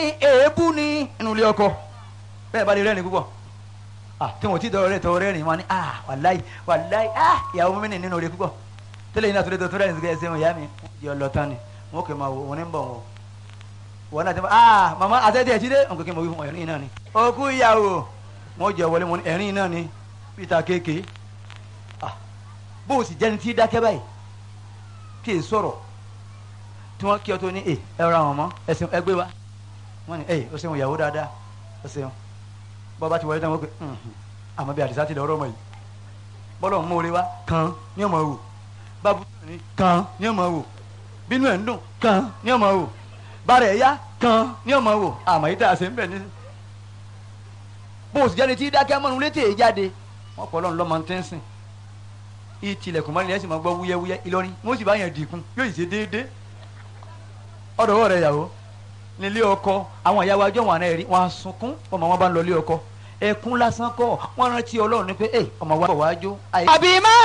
èébú ní inú ilé ọkọ bẹ́ẹ̀ bá lè rẹ́rìn púpọ̀ ah tí wọn ti dọ̀rọ̀ rẹ̀ tọ́ rẹ́rìn wọn ni ah wàláì wàláì ah ìyàwó mi nì nínú rẹ̀ púpọ̀ tẹ́lẹ̀ yìí náà tó lè tó tó rẹ́rìn sí ẹsẹ̀ wọn ìyá mi yọ lọ tán ni wọn kò máa wò wọn ní bọ̀ wọn wọn náà ti máa ah màmá àtẹ́tẹ́ ẹ̀jí dé nǹkan kí n mọ̀ wí fún ẹ̀rín náà ni òkú ìyàwó wọn jẹ wọlé wọn ni ẹ̀rín náà ni peter kéèké ah bó o sì jẹ́ni tí dákẹ́ báyìí kí n sọ̀rọ̀ tí wọ́n kí ọ tó ní ẹ ẹ ra wọn mọ́ ẹsẹ̀ ẹgbẹ́ wa wọ́n ní ẹ o ṣeun ìyàwó dáadáa o ṣeun bọ́ bá ti wọlé náà wọ́n pe àmọ́ bí àdìsá ti lọ ọ̀rọ̀ mọ̀ yìí bọ́lọ̀ ń mórí wa kan ní ọmọ wò bábú ní kan ní ọmọ wò bínú ẹ̀ ń dùn kan ní ọmọ wò bàrẹ̀ ẹ̀yá kan ní ọmọ wò àmọ́ yìí tá a ṣe ń bẹ̀ ní. bó o sì jáde tí dákẹ́ mọ́nu létí èyí jáde wọ́n pọ̀ lọ́nà lọ́mọ tí ń sìn ìtìlẹ̀kùn mọ́ni ẹ̀ sì máa gbọ́ wúyẹ́wúyẹ́ Ìlọrin wọ́n sì bá yẹn dìkun yóò sì ṣe déédéé ọ̀dọ̀ rẹ̀ yàwó nílé ọkọ àwọn ìyàwó ajọ́ wọn àná ẹ̀rí wọn á sunkún ọmọ wọn bá ń lọ ilé ọkọ ẹkún lásán kọ́ wọn rántí Ọlọ́run ní pé ẹ ọmọ wa bọ̀ wá jó. àbí má